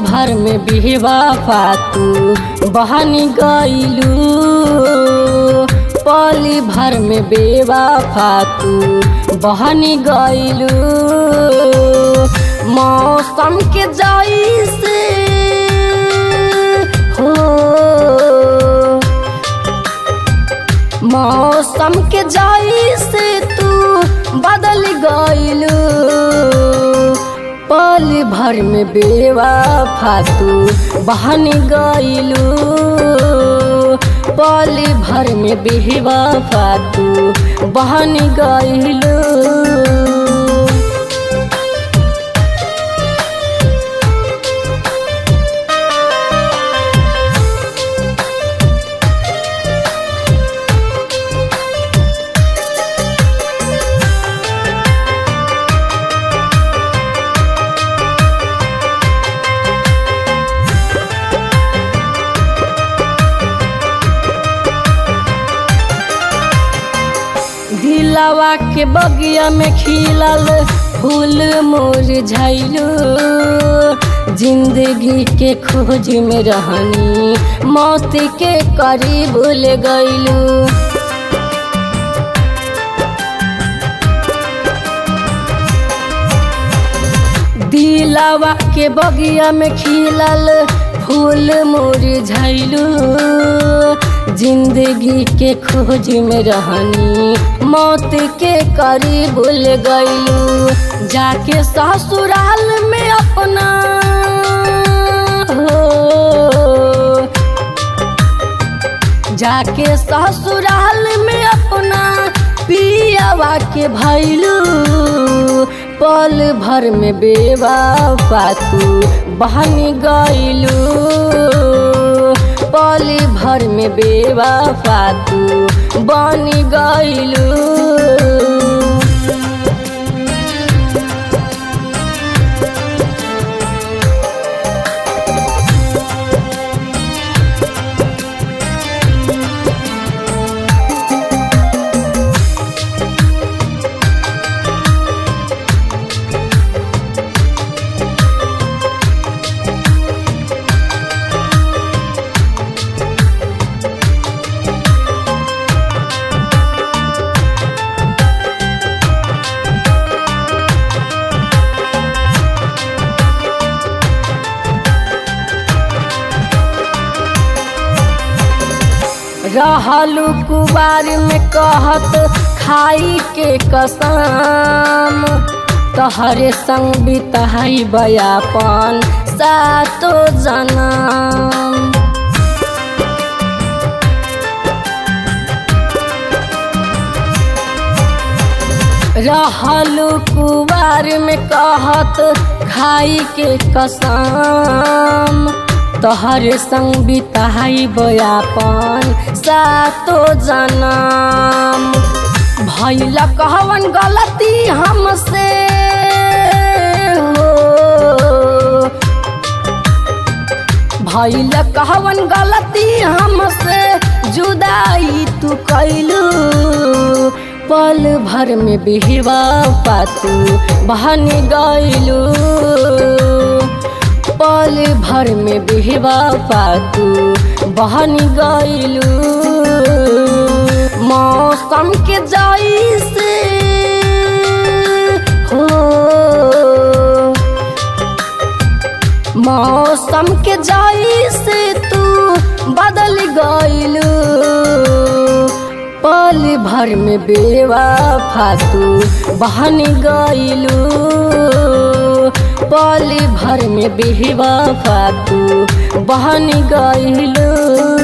भर में बिहवा फातू बहनी गईलू पली भर में बेवा फातू बहनी गईलू मौसम के जैसे हो मौसम के जैसे तू बदल गईलू पल भर में बेवा फातू बहन गईलू पल भर में बेवा फातू बहन गईलू दिलावा के बगिया में खिलल फूल मुरझाइलू जिंदगी के खोज में रहनी मौत के करीब ले गईलू दिलावा के बगिया में खिलल फूल मुरझाइलू जिंदगी के खोज में रहनी मौत के करीब ले गईलू जाके ससुराल में अपना हो जाके ससुराल में अपना पियावा के भैलू पल भर में बेवा फातू बहन गईलू पल भर में बेवा फातू बन गईलू रहलू कुबार में कहत खाई के कसम तहरे संग बिताई बयापन सातो जनम रहलू कुबार में कहत खाई के कसम तोहर संग बिताई बयापन सातो जनम भैल कहवन गलती हमसे हो भैल कहवन गलती हमसे जुदाई तू कैलू पल भर में बिहवा पातू बहन गईलू पल भर में बिहवा पातू बहन गईलू मौसम के जैसे हो मौसम के जैसे तू बदल गईलू पल भर में बेवा फातू बहन गईलू पल भर में बेवा फातू बहन गईलू